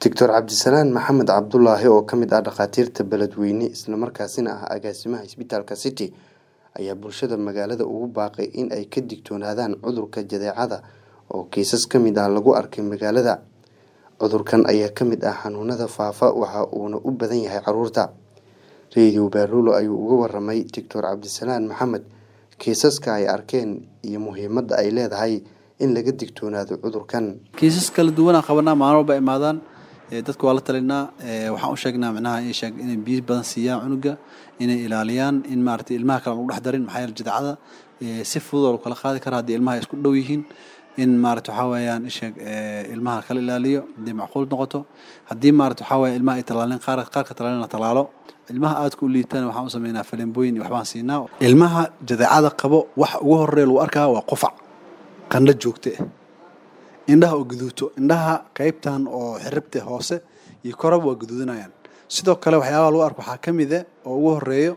Doctor Cabdisalaan Maxamed Cabdulaahi oo ka mid ah dhakhaatiirta beledweyne isla markaasina ah agaasimaha isbitaalka City ayaa bulshada magaalada ugu baaqay in ay ka digtoonaadaan cudurka jadeecada oo kiisas ka mid ah lagu arkay magaalada. Cudurkan ayaa ka mid ah xanuunada faafa waxa uuna u badan yahay carruurta. Radio Baarulo ayuu uga warramay Doctor Cabdisalaan Maxamed kiisaska ay arkeen iyo muhiimadda ay leedahay in laga digtoonaado cudurkan. kiisas kala duwan aan qabanaa maalin walba imaadaan ee dadka waa la talinaa ee waxaan u sheegnaa micnaha in sheeg inay biyo badan siiyaan cunuga inay ilaaliyaan in maaragtay ilmaha kale aan lagu dhex darin maxaa yeelay jadeecada ee si fudud oo kala qaadi kara haddii ilmaha ay isku dhow yihiin in maaragtay waxaa weeyaan in sheeg ee ilmaha kala ilaaliyo haddii macquul noqoto haddii maaragtay waxaa weeye ilmaha ay talaalin qaar qaarka talaalin la talaalo ilmaha aadka u liitaan waxaan u sameynaa faleembooyin iyo waxbaan siinaa ilmaha jadeecada qabo waxa ugu horeeya lagu arkaa waa qufac qandho joogte ah indhaha oo gaduuto indhaha qaybtan oo xiribta hoose iyo koraba waa gaduudanayaan sidoo kale waxyaabaha lagu arko waxaa ka mid ah oo ugu horeeyo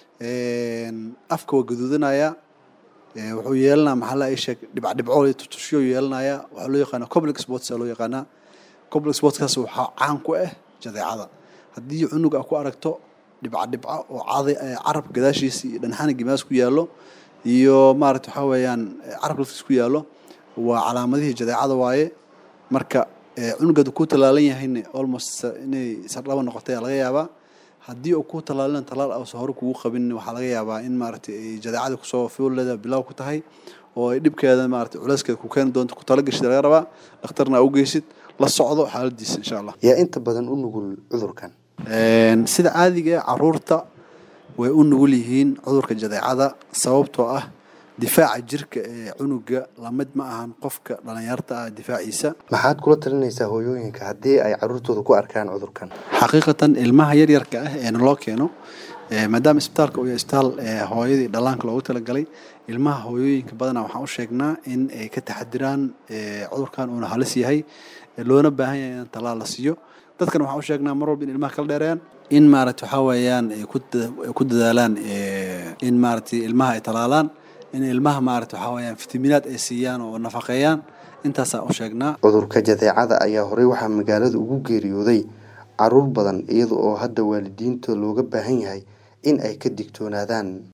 afka waa gaduudanaya ee wuxuu yeelanaa maxaa la ii sheeg dhibac dhibco iyo tutusyo yeelanaya waxaa loo yaqaanaa complex sports aa loo yaqaanaa complex sportskaas waxaa caan ku ah jadeecada haddii cunug aa ku aragto dhibca dhibca oo cadi carab gadaashiisa iyo dhanxana gimaas ku yaallo iyo maaragta waxaa weeyaan carab laftiis ku yaallo waa calaamadihii jadeecada waaye marka cunuga hadduu ku talaalan yahayna almost inay sardhaba noqotay aa laga yaabaa haddii uu ku talaalina talaal ausa hore kugu qabin waxaa laga yaabaa in maaragtay ay jadeecada kusoo fuuleeda bilow ku tahay oo ay dhibkeeda maaragtay culeyskeeda ku keeni doonto ku talagashid laga rabaa dhakhtarna aa u geysid la socdo xaaladiisa insha allah yaa inta badan u nugul cudurkan sida caadiga ah caruurta way u nugul yihiin cudurka jadeecada sababtoo ah difaaca jirka ee cunuga lamid ma ahan qofka dhalinyarta ah difaaciisa maxaad kula talinaysaa hooyooyinka haddii ay carruurtooda ku arkaan cudurkan xaqiiqatan ilmaha yaryarka ah ee naloo keeno maadaama isbitaalka uu yahay isbitaal hooyadii dhallaanka loogu talagalay ilmaha hooyooyinka badanaa waxaan u sheegnaa in ay ka taxadiraan cudurkan uuna halis yahay loona baahan yahay in talaal la siiyo dadkan waxaan u sheegnaa mar walba in ilmaha kala dheereeyaan in maaragta waxaa weeyaan ay ku dadaalaan in maaragtay ilmaha ay talaalaan in ilmaha maaragta waxaa weeyaan fitamiinaad ay siiyaan oo nafaqeeyaan intaasaa u sheegnaa cudurka jadeecada ayaa horey waxaa magaalada ugu geeriyooday carruur badan iyada oo hadda waalidiinta looga baahan yahay in ay ka digtoonaadaan